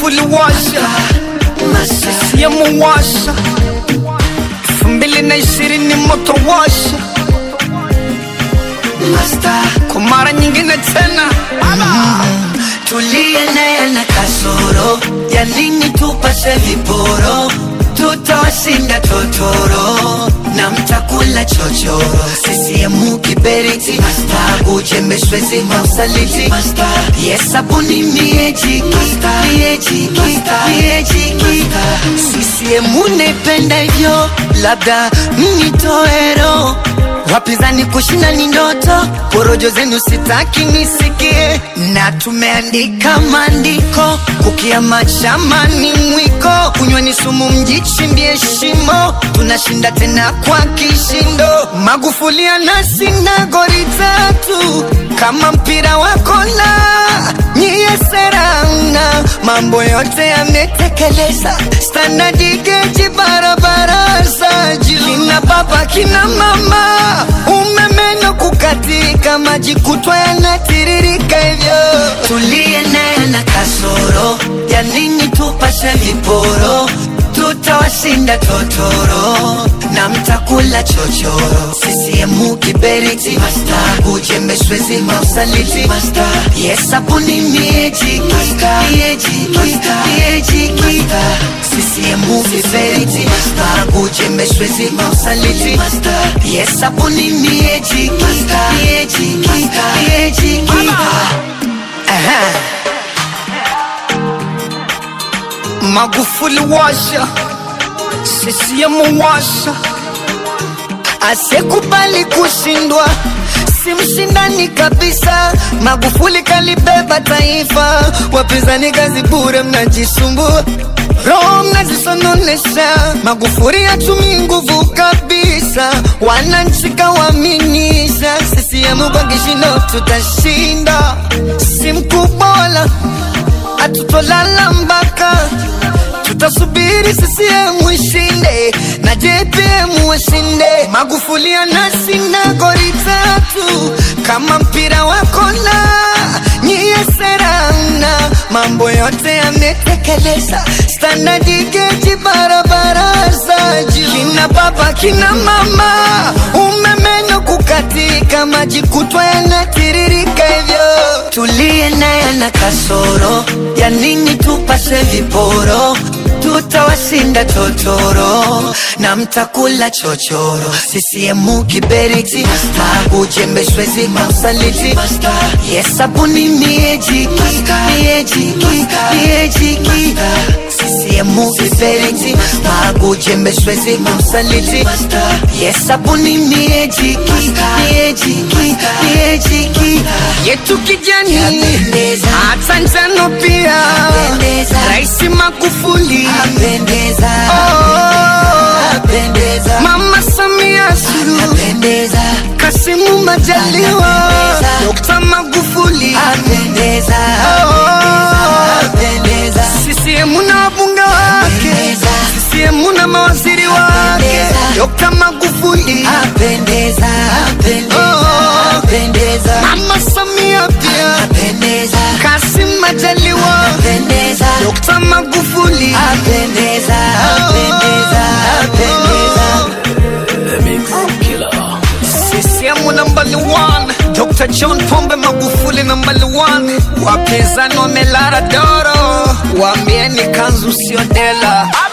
Magufuli washa, CCM washa, elfu mbili na ishirini moto washa, kwa mara nyingine tena tuliye naye na kasoro ya nini tupase viporo tutawashinda totoro na mtakula chochoro sisiemu kiberiti ujembeshwezi mausaliti yesabuni miejiki miejiki miejiki sisiemu naipenda hivyo labda mnitoero wapinzani kushinda ni ndoto, porojo zenu sitaki nisikie, na tumeandika maandiko kukiama chama ni mwiko, kunywa ni sumu, mjichimbie shimo, tunashinda tena kwa kishindo. Magufuli anashinda goli tatu kama mpira wa kola, nyie serauna mambo yote yametekeleza, standadi geji barabara za juu, kina baba kina mama, umeme na kukatika, maji kutwa yanatiririka hivyo. Tuliye naye na kasoro ya nini tupashe viporo tutawashinda totoro na mtakula chochoro sisiemu kiberiti ujembeshwezi mausaliti yesabuni miejiki miejiki miejiki sisiemu kiberiti ujembeshwezi mausaliti yesabuni miejiki miejiki miejiki Aha. Magufuli washa, CCM washa, Asekubali kushindwa si mshindani kabisa. Magufuli kalibeba taifa, wapinzani kazi bure, mnajisumbua roho mnazisononesha. Magufuli hatumii nguvu kabisa, wananchi kawaaminisha. CCM kwa kishindo tutashinda, si mkubwa wala hatutolala mpaka tutasubiri CCM ishinde na JPM washinde. Magufuli anashinda goli tatu kama mpira wa kona, nyie serauna mambo yote yametekeleza, standadi geji barabara za juu, kina baba kina mama, umeme na kukatika, maji kutwa yanatiririka hivyo. Tuliye naye na kasoro ya nini tupase viporo tutawashinda totoro na mtakula chochoro sisiemu kiberiti ujembeshwezi mausaliti yesabuni miejiki miejiki miejiki sisiemu kiberiti ujembeshwezi mausaliti yesabuni miejiki miejiki miejiki yetu kijani, Yapendeza. hata njano pia, Yapendeza. Rais Magufuli apendeza oh, apendeza Mama Samia Suluhu, apendeza Kasimu Majaliwa, Anapendeza. Dr. Magufuli apendeza oh, apendeza CCM na wabunge wake, Apendeza. CCM na mawaziri wake, Apendeza. Dr. Magufuli, apendeza apendeza Oh. apendeza Mama Samia pia, apendeza Kasim Majaliwa, apendeza Dr. Magufuli, apendeza apendeza apendeza CCM number one, Dr. John Pombe Magufuli number one, wapinzani wamelara doro, waambieni kanzu sio dela.